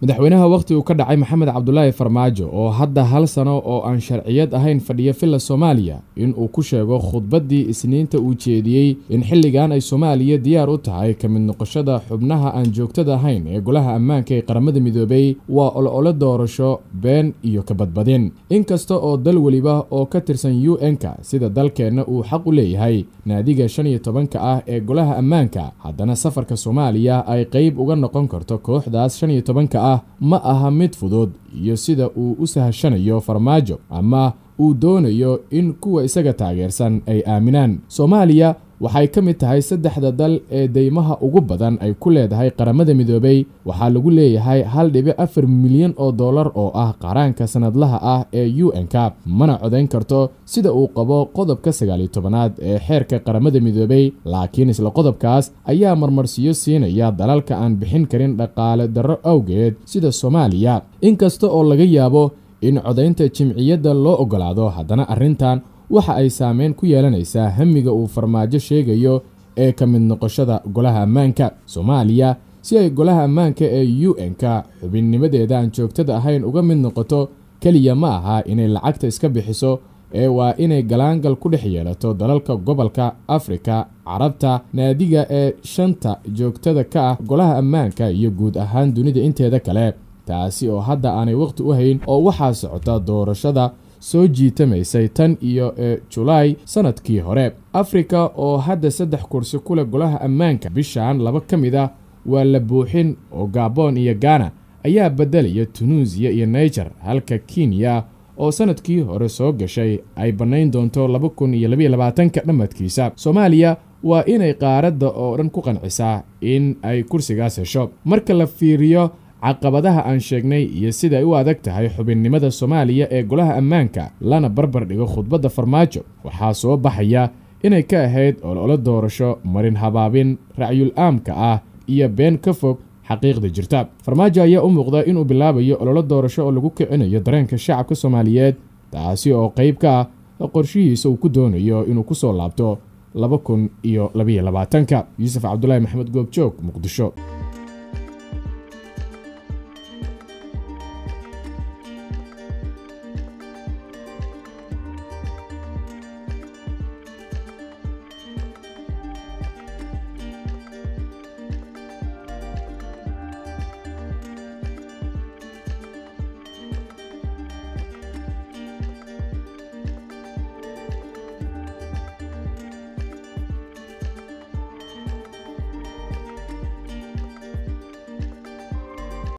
madaxweynaha wakhti uu ka dhacay maxamed cabdulaahi farmaajo oo hadda hal sano oo aan sharciyad ahayn fadhiya villa soomaaliya in uu ku sheego khudbaddii isniinta uu jeediyey in xilligan ay soomaaliya diyaar u tahay ka mid noqoshada xubnaha aan joogtada ahayn ee golaha ammaanka ee qaramada midoobay waa olole doorasho been iyo kabadbadin inkasta oo dal weliba oo ka tirsan u n-ka sida dalkeenna uu xaq u leeyahay naadiga shan iyo tobanka ah ee golaha ammaanka haddana safarka soomaaliya ay qayb uga noqon karto kooxdaas shan iyo tobanka ah ma aha mid fudud iyo sida uu u sahashanayo farmaajo ama uu doonayo in kuwa isaga taageersan ay aaminaan soomaaliya waxay ka mid tahay saddexda dal ee deymaha ugu badan ay ku leedahay qaramada midoobay waxaa lagu leeyahay hal dhibic afar milyan oo dollar oo ah qaraanka sannadlaha ah ee u n-ka mana codayn karto sida uu qabo qodobka sagaaliyo tobanaad ee xeerka qaramada midoobay laakiin isla qodobkaas ayaa marmarsiyo siinaya dalalka aan bixin karin dhaqaale darro awgeed sida soomaaliya inkasta oo laga yaabo in codaynta jimciyadda loo oggolaado haddana arrintan waxa ay saameyn ku yeelanaysaa hamiga uu farmaajo sheegayo ee ka mid noqoshada golaha ammaanka soomaaliya si ay golaha ammaanka ee u n-ka xubinnimadeeda aan joogtada ahayn uga mid noqoto keliya ma aha inay lacagta iska bixiso ee waa inay galaangal ku dhex yeelato dalalka gobolka afrika carabta naadiga ee shanta joogtada ka ah golaha ammaanka iyo guud ahaan dunida inteeda kale taasi oo hadda aanay wakhti u hayn oo waxaa socota doorashada soo jiitamaysay tan iyo ee julaay sannadkii hore afrika oo hadda saddex kursi ku leh golaha ammaanka bishan laba ka mid ah waa la buuxin oo gabon iyo gana ayaa beddelaya tunuusiya iyo naiger halka kenya oo sannadkii hore soo gashay ay bannayn doonto laba kun iyo labaiyo labaatanka dhammadkiisa soomaaliya waa inay qaaradda oo dhan ku qancisaa in ay kursigaas hesho marka la fiiriyo caqabadaha aan sheegnay iyo sida ay u adag tahay xubinnimada soomaaliya ee golaha ammaanka lana barbar dhigo khudbadda farmaajo waxaa soo baxaya inay ka ahayd ololo doorasho marin habaabin racyul aamka ah iyo been ka fog xaqiiqda jirta farmaajo ayaa u muuqda inuu bilaabayo ololo doorasho oo lagu kicinayo dareenka shacabka soomaaliyeed taasi oo qayb ka ah qorshihiisa uu ku doonayo inuu ku soo laabto laba kun iyo labaiyo labaatanka yuusuf cabdulaahi maxamed goobjoog muqdisho